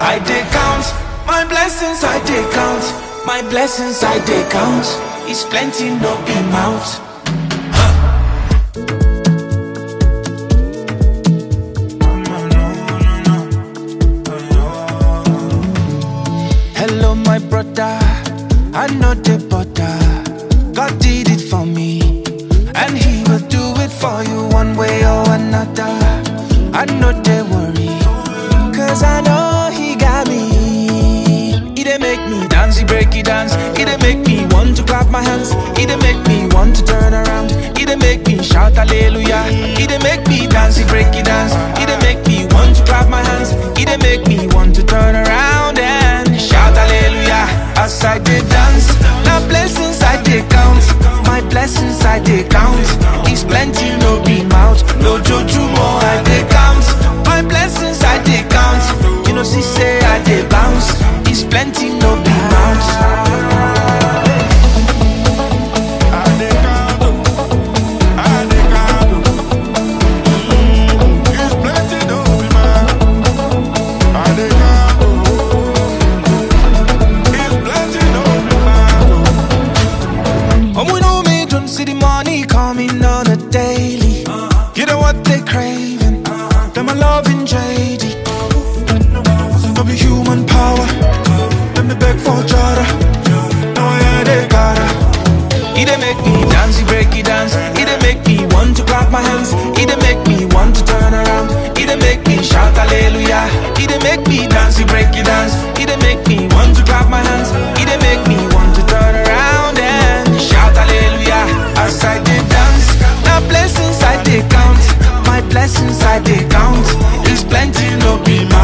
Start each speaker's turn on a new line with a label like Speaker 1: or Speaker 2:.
Speaker 1: I dey count my blessings, I dey count my blessings, I dey count. It's plenty, no be mouth. Hello, my brother. I know the butter. God did it for me, and He will do it for you one way or another. I know they worry, cause I know He got me. He dey make me dance, He break it dance. He dey make me want to clap my hands. He dey make me want to turn around. He dey make me shout hallelujah. He dey make me dance, He break it dance. He dey make me want to clap my hands. He dey make me want to turn around and shout hallelujah as I dey dance. Now blessings I dey count, my blessings I dey count. It's plenty, no be mouth, no joju more I dey count. My blessings I dey count, you know see say I dey bounce. It's plenty, no be mouth. And we know me don't see the money coming on a daily. You know what they craving? Them a loving JD. No be human power. Let me beg for Jada. No, yeah, they gotta. He dey make me dance, he break it dance. He dey make me want to clap my hands. He dey make me want to turn around. He dey make me shout hallelujah. He dey make me dance, he break it dance. He dey make me want to clap my hands. He dey make me want to turn around and shout hallelujah as I dey dance. Now blessings I dey count, my blessings I dey count. It's plenty, no be my